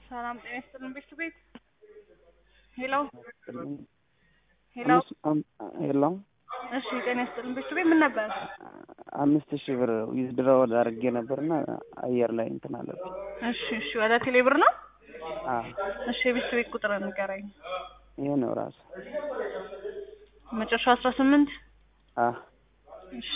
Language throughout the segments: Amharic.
ሰላም ጤና ይስጥልን ቤት ቤት ሄሎ ሄሎ ሄሎ እሺ ጤና ይስጥልን ቤት ቤት ምን ነበር? አምስት ሺህ ብር ዊዝድሮው አድርጌ ነበርና አየር ላይ እንትን አለብኝ። እሺ እሺ ወደ ቴሌ ብር ነው? አዎ እሺ የቤት ቤት ቁጥር ንገረኝ። ይሄ ነው ራሱ። መጨረሻው አስራ ስምንት አዎ እሺ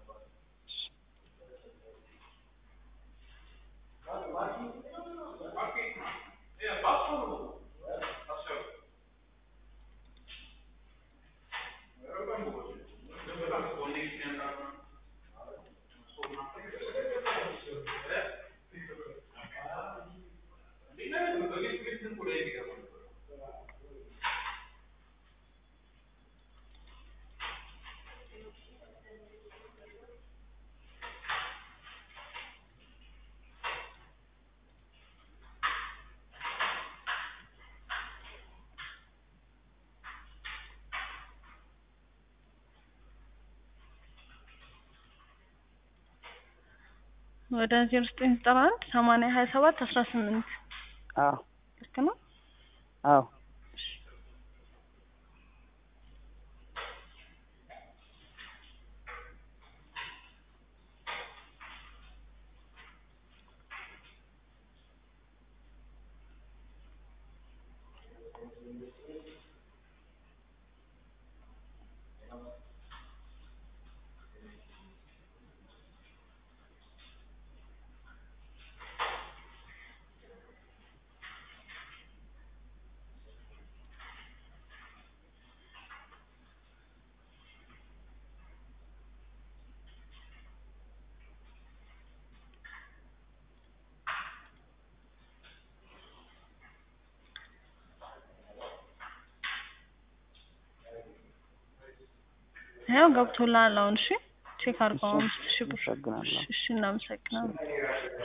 ወደ ዜሮ ዘጠኝ ዘጠና አንድ ሰማንያ ሀያ ሰባት አስራ ስምንት አዎ ልክ ነው? አዎ ያው ገብቶልሃል አሁን። እሺ ቼክ አድርገው አምስት ሺህ ብር። አመሰግናለሁ። እሺ እናመሰግናለን።